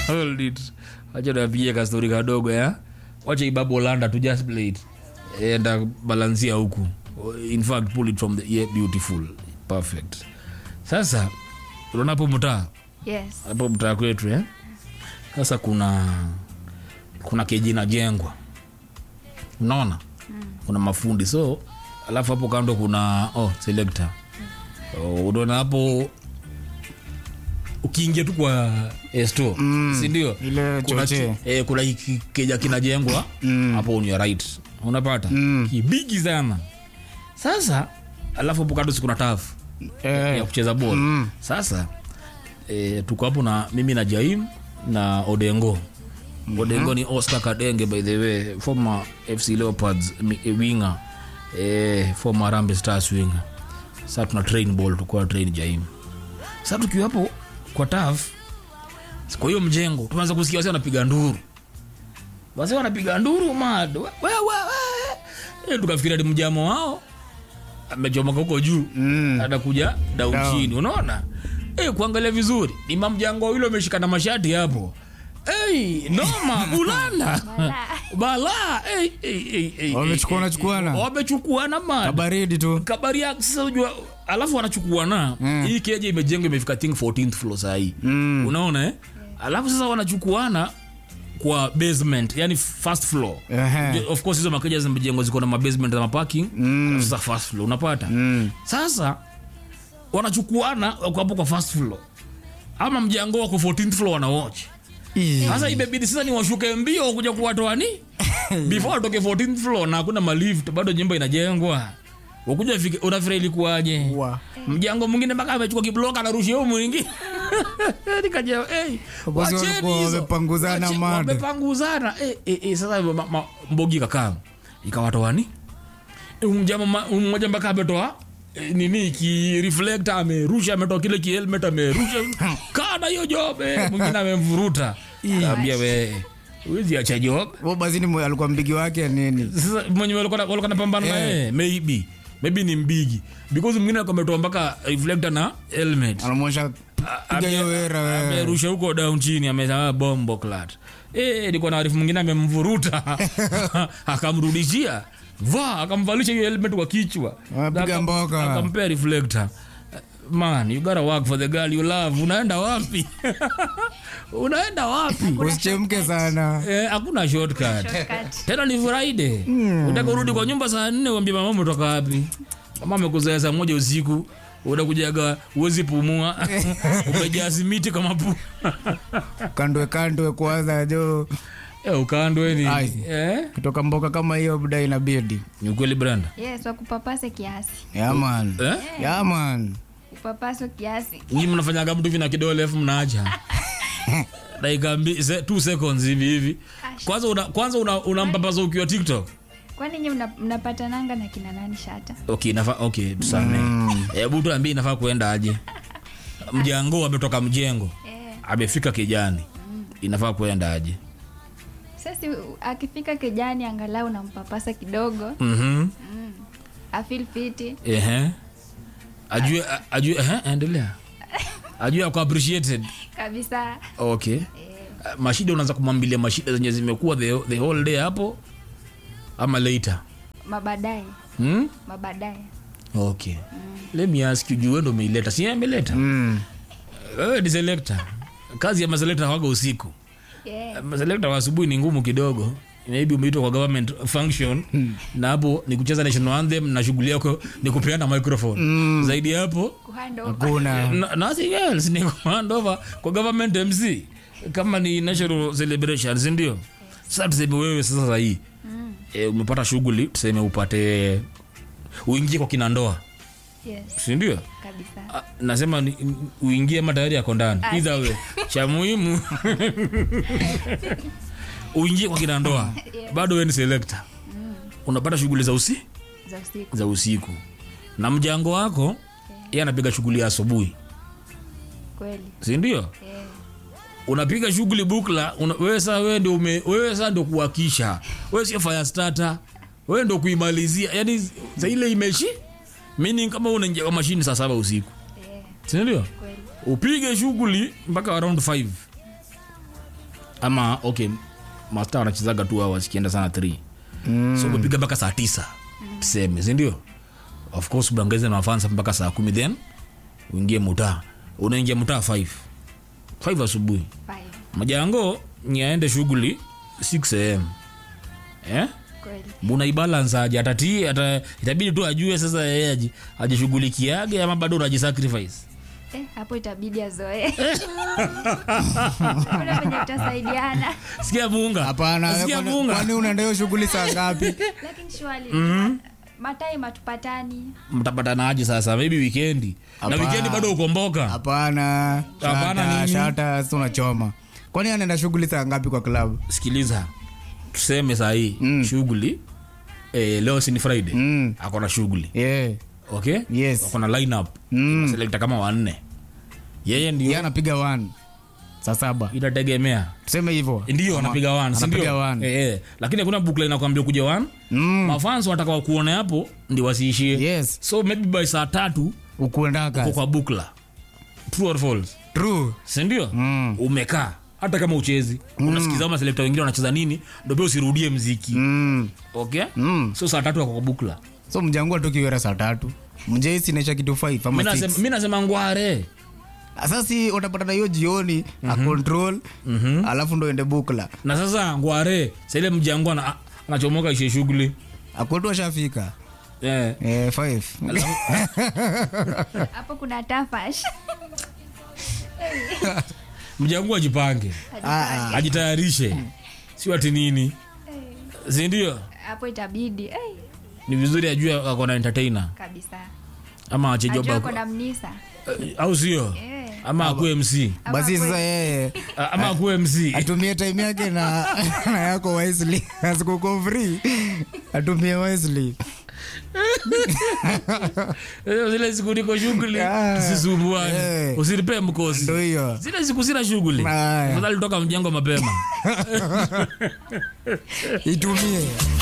hold it wacha tuapigie kastori kadogo ya wacha ibabu landa to just play it enda balansia huku in fact pull it from the yeah, beautiful perfect sasa unaona hapo mtaa Yes. hapo mtaa kwetu eh? sasa kuna kuna keji inajengwa unaona mm. kuna mafundi so alafu hapo kando kuna oh, selector oh, unaona hapo ukiingia tu kwa eh, store mm. sindio Ile kuna, chochee. ki- eh, kuna hiki keja kinajengwa hapo on your right unapata Mm. kibigi sana sasa alafu hapo kando si kuna tafu ya Eh, kucheza bol Mm. sasa e, tuko hapo na mimi na jaim na odengo odengo ni oscar kadenge by the way former fc leopards mi- eh, winger e, former rambe stars winger sasa tuna train ball tukuwa train jaim sasa tukiwa hapo kwa taf kwa hiyo mjengo tumeanza kusikia wasi wanapiga nduru wasi wanapiga nduru mad we, we, we. E, tukafikiria ni mjamo wao amechomoka huko juu Mm. anakuja down Down. chini unaona eh kuangalia vizuri ni mamjango yule ameshikana mashati hapo Hey, noma bulanda bala hey, hey, hey, hey, Wamechukuana- hey, chukuana? wamechukuana man kabaridi tu kabari ya sasa unajua alafu wanachukuana Mm. hii keja imejengwa imefika think 14th floor sahii Mm. unaona eh? alafu sasa wanachukuana kwa basement yani first floor Ehe. of course hizo makeja zimejengwa ziko na mabasement na maparking Mm. alafu sasa first floor unapata Mm. sasa wanachukuana wako hapo kwa first floor ama mjango wako 14th floor wanawatch Ii. sasa imebidi sasa ni washuke mbio kuja kuwatoa ni before watoke 14th floor na hakuna malift bado nyumba inajengwa wakuja fike unafira ilikuwaje Wa. mjango mwingine mpaka amechukua kibloka anarushia huyu mwingi nikaja hey, Wabosi wacheni walikuwa hizo. wamepanguzana Wache- mad. wamepanguzana eh, eh, eh, sasa ma, ma, mbogi kakaa ikawatoani mjama ma- mmoja mpaka ametoa eh, nini ki reflector amerusha ametoa kile ki helmet amerusha kana hiyo job eh, mwingine amemvuruta kaambia we huwezi acha job Wo basi ni mwe- alikuwa mbigi wake nini sasa mwenye walikuwa walikuwa napambana na Yeah. yeye maybe maybe ni mbigi because mwingine alikuwa ametoa mpaka reflector na helmet anamwonyesha piga hiyo wera wewe amerusha huko down chini amesema bombo clat eh ilikuwa na arifu mwingine amemvuruta akamrudishia va akamvalisha hiyo helmet kwa kichwa Amepiga Akam- mboka. akampea reflector man you gotta work for the girl you love unaenda wapi unaenda wapi usichemke sana Eh, hakuna shortcut Shortcut. tena ni friday utaka urudi kwa nyumba saa nne uambie mama umetoka wapi mama amekuzoea saa moja usiku unakujaga uwezi pumua umejaa simiti kama pu kandwe kandwe kwanza jo eh, ukandweni Ai. eh? kutoka mboka kama hiyo buda inabidi ni ukweli branda Yes, wakupapase kiasi. yaman eh? yaman Upapaswe kiasi. nyi mnafanyaga mtu vina kidole afu mnaacha dakika mbi- se- two seconds hivi hivi kwanza una, kwanza una, unampapaza ukiwa tiktok Kwani nyinyi mna- mnapatananga na kina nani shata? okay nafaa okay tusame hebu tuambie inafaa kuenda aje mjango ametoka mjengo Eh, amefika kijani inafaa kuenda aje sasa akifika kijani angalau nampapasa kidogo, Mhm. afeel fiti. Ehe. ajue a- ajue ehe, endelea ajue ako appreciated Kabisa. okay Eh, Uh, mashida unaanza kumwambilia mashida zenye zimekuwa the, the whole day hapo ama later mabadaye, hmm? mabadaye. okay let me ask you juu wewe ndo umeileta si yeye ameleta Mm. wewe ni selector kazi ya maselekta waga usiku Yeah. maselekta wa asubuhi ni ngumu kidogo maybe umeitwa kwa government function na hapo ni kucheza national anthem na shughuli yako ni kupeana microphone zaidi ya hapo Kuhand over. hakuna no- nothing else ni hand over kwa government mc kama ni national celebration si ndio sasa tuseme wewe sasa sahii e, umepata shughuli tuseme upate uingie kwa kina ndoa Yes, si ndio kabisa. Ah, nasema ni- ni- uingie ama tayari yako ndani Ah. either way cha muhimu uingie kwa kina ndoa Yeah. bado we ni selector unapata shughuli za usi Za usiku. za usiku na mjango wako yeye anapiga shughuli ya asubuhi Kweli. si ndio Yeah. unapiga shughuli bukla una, wewe saa wewe ndio ume- wewe saa ndio kuhakisha wewe sio fire starter wewe ndio kuimalizia yani za ile imeshi meaning kama unaingia kwa mashini saa saba usiku Yeah. si ndio Kweli. upige shughuli mpaka around 5 ama okay masta wanachezaga tu hours ikienda sana 3 Mm. so umepiga mpaka saa tisa tuseme sindio of course unaongeze na mafansa mpaka saa kumi then uingie mutaa unaingia mutaa 5 5 asubuhi Five. majango ni aende shughuli 6 am eh? Kweli. buna ibalance aje atati ata, itabidi tu ajue sasa yeye aji- ajishughulikiage ama bado unajisacrifice Eh, hapo itabidi azoee. Kuna venye tutasaidiana. sikia muunga hapana sikia kwani- muunga kwani unaenda hiyo shughuli saa ngapi Lakini shwali. Matai matupatani. mtapatana aje sasa maybe wikendi na Hapa. wikendi bado ukomboka hapana Hapana shata, nini? shata si unachoma kwani anaenda shughuli saa ngapi kwa klabu sikiliza tuseme sahii mm. shughuli eh, leo sini friday Mm. akona shughuli yeah. okay Yes. akona lineup Mm. selekta kama wanne yeye ndio ye anapiga one saa saba itategemea tuseme hivyo ndio Ama- anapiga one, si anapiga ndio? one. Eh, eh. lakini hakuna bukla inakwambia kuja one Mm. mafans wanataka wakuone hapo ndi wasiishie yes so maybe by saa tatu ukuendaka uko kwa bukla true or false true sindio Mm. umekaa hata kama uchezi unasikiza maselekta wengine wanacheza nini ndo pia usirudie mziki mm. okay Mm. so saa tatu ako kwa bukla so mjangua tu kiwera saa tatu mjeisi naisha kitu 5 ama Mi 6 nasema- mi nasema ngware sasi utapatana hiyo jioni a control alafu ndo ende bukla na sasa ngware saile mjangu ana- anachomoka ishe shughuli akwetu ashafika eh. eh, five. Hapo kuna tafash. mjangu ajipange Ah, ah. ajitayarishe sio ati nini sindio Hapo itabidi. Eh, ni vizuri ajue akona entertainer kabisa. ama Ajua achejoba kuna mnisa. au sio Eh. ama akue mc Ama basi kwe- sasa yeye A- ama akue mc atumie time yake na, na yako wisely asikuko free atumie wisely Eh, zile siku niko shughuli Ah. tusisumbuane Eh. usinipe mkosi ndo hiyo zile siku sina shughuli Aya. afadhali toka mjengo mapema itumie